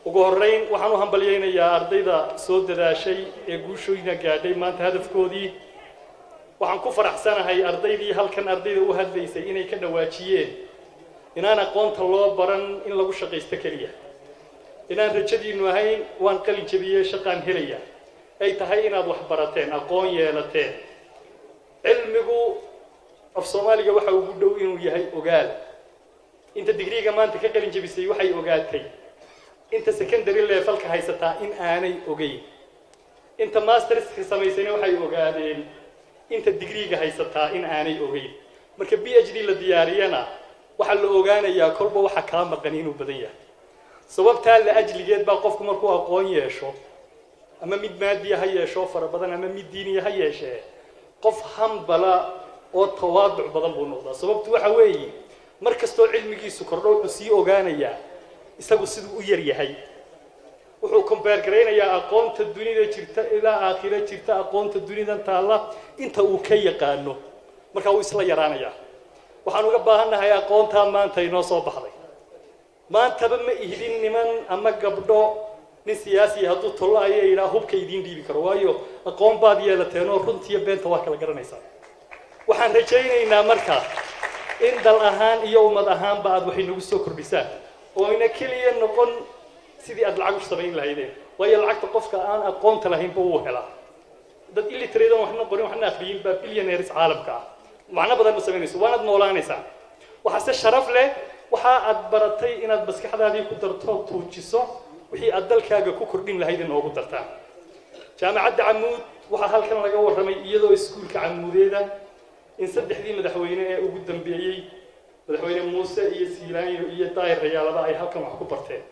ugu horrayn waxaan u hambalyaynayaa ardayda soo dadaashay ee guushooyna gaadhay maanta hadafkoodii waxaan ku faraxsanahay ardaydii halkan ardayda u hadlaysay inay ka dhawaajiyeen inaan aqoonta loo baran in lagu shaqaysto keliya inaan rajadiinnu ahayn waan qalin jabiyey shaqaan helaya ay tahay inaad wax barateen aqoon yeelateen cilmigu af soomaaliga waxa ugu dhow inuu yahay ogaal inta digriiga maanta ka qalin jabisay waxay ogaatay inta secondary levelka haysataa in aanay ogeyn inta masterska samaysayna waxay ogaadeen inta digriiga haysataa in aanay ogeyn marka b h d la diyaariyana waxaa la ogaanayaa kolba waxa kaa maqan inuu badan yahay sababtaa la ajligeed baa qofku markuu aqoon yeesho ama mid maadiya ha yeesho fara badan ama mid diiniya ha yeeshee qof hambala oo tawaaduc badan buu noqdaa sababtu waxa weeye mar kastoo cilmigiisu kordho wuxuu sii ogaanayaa isagu siduu u yar yahay wuxuu combeer garaynayaa aqoonta dunida jirta ilaa aakhiro jirta aqoonta dunidan taalla inta uu ka yaqaano markaa wuu isla yaraanayaa waxaan uga baahannahay aqoontaa maanta inoo soo baxday maantaba ma ihdin niman ama gabdho nin siyaasiya hadduu tollo aya yidhaa hubka idiin dhiibi karo waayo aqoon baad yeelateenoo runtiiyo beenta waa kala garanaysaa waxaan rajaynaynaa marka in dal ahaan iyo ummad ahaanba aad waxay nagu soo kordhisaan oo ina keliya noqon sidii aad lacag u samayn lahaydeen waayo lacagta qofka aan aqoonta lahaynba wuu helaa dad illiteradan waxna qorin waxna akhriyin baa billionaires caalamka ah macno badan ma samaynayso waanaad noolaanaysaa waxaase sharaf leh waxa aad baratay inaad maskaxdaadii ku darto tuujiso wixii aad dalkaaga ku kordhin lahayd inoogu dartaan jaamacadda camuud waxaa halkan laga warramay iyadoo iskuulka camuudeeda in saddexdii madaxweyne ee ugu dambeeyey madaxweyne muuse iyo siilaanyo iyo daayir rayaalaba ay halkan wax ku barteen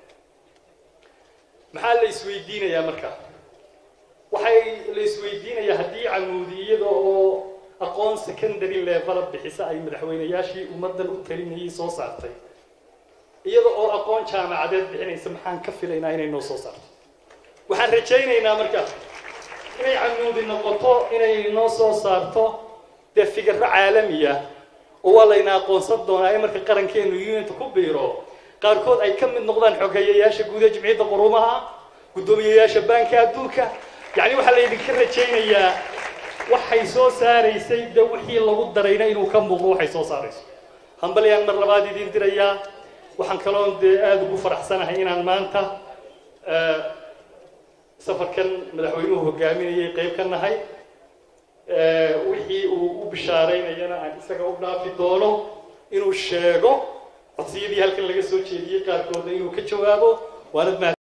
maxaa la isweydiinayaa marka waxay la isweydiinayaa haddii camuudi iyada oo aqoon secondary level bixisa ay madaxweynayaashii ummaddan u talinayay soo saartay iyada oo aqoon jaamacadeed bixinaysa maxaan ka filaynaa inay noo soo saarto waxaan rajaynaynaa marka inay camuudi noqoto inay noo soo saarto dee fikirro caalamiya oo waa layna aqoonsan doonaa in marka qarankeenu unita ku biiro qaarkood ay ka mid noqdaan xogeeyayaasha guud ee jimciyadda quruumaha guddoomiyayaasha baanka adduunka yacni waxaa laydinka rajaynayaa waxay soo saaraysay de wixii lagu darayna inuu ka muuqdo waxay soo saarayso hambalyaan mar labaad idiin dirayaa waxaan kaloon dee aada ugu faraxsanahay inaan maanta safarkan madaxweynuhu hogaaminayay qayb ka nahay wixii uu u bishaaraynayana aan isaga u dhaafi doono inuu sheego codsiyadii halkan laga soo jeediyey qaarkoodna inuu ka jawaabo waanad mahad